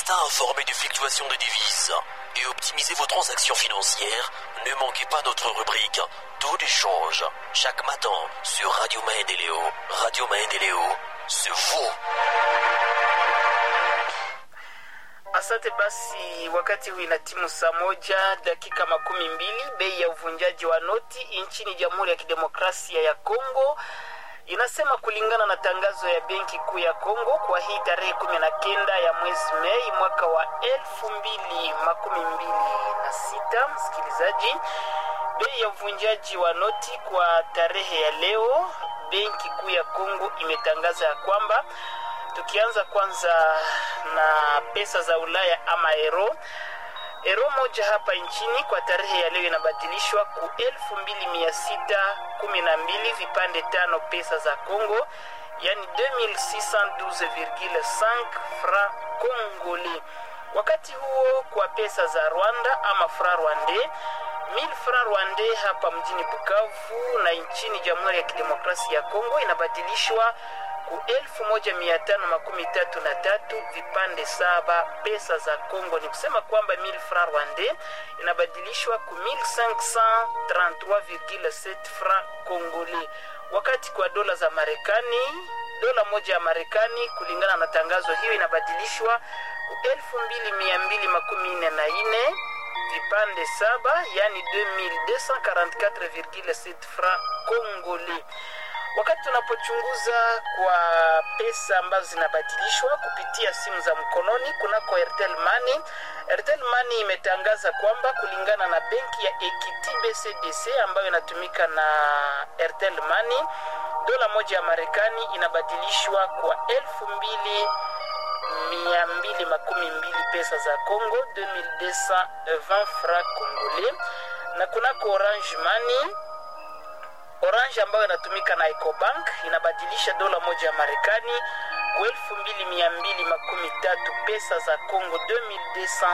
matin informé des fluctuations des devises et optimiser vos transactions financières, ne manquez pas notre rubrique Taux d'échange chaque matin sur Radio Maine et Léo. Radio Maine et Léo, c'est vous. Asante basi, wakati huu ina timu saa moja dakika makumi mbili. Bei ya uvunjaji wa noti nchini Jamhuri ya Kidemokrasia ya Kongo inasema kulingana na tangazo ya benki kuu ya Kongo kwa hii tarehe kumi na kenda ya mwezi Mei mwaka wa elfu mbili makumi mbili na sita msikilizaji, bei ya uvunjaji wa noti kwa tarehe ya leo, benki kuu ya Kongo imetangaza ya kwamba tukianza kwanza na pesa za Ulaya ama euro Ero moja hapa nchini kwa tarehe ya leo inabadilishwa ku elfu mbili mia sita kumi na mbili vipande tano pesa za Congo, yani 2612,5 franc congolais. Wakati huo kwa pesa za Rwanda ama franc rwandais 1000 franc rwandais hapa mjini Bukavu na nchini Jamhuri ya Kidemokrasia ya Kongo inabadilishwa ku elfu moja mia tano makumi tatu na tatu vipande saba pesa za Congo. Ni kusema kwamba 1000 franc rwandais inabadilishwa ku 1533,7 franc congolais, wakati kwa dola za Marekani dola moja ya Marekani kulingana na tangazo hiyo inabadilishwa ku elfu mbili mia mbili makumi nne na nne vipande saba yani 2244,7 franc congolais wakati tunapochunguza kwa pesa ambazo zinabadilishwa kupitia simu za mkononi kunako Airtel Money. Airtel Money imetangaza kwamba kulingana na benki ya Equity BCDC ambayo inatumika na Airtel Money, dola moja ya Marekani inabadilishwa kwa elfu mbili mia mbili makumi mbili pesa za Congo 2220 francs congolais, na kunako Orange Money Orange ambayo inatumika na Ecobank inabadilisha dola moja ya Marekani kwa elfu mbili mia mbili makumi tatu pesa za Congo 2200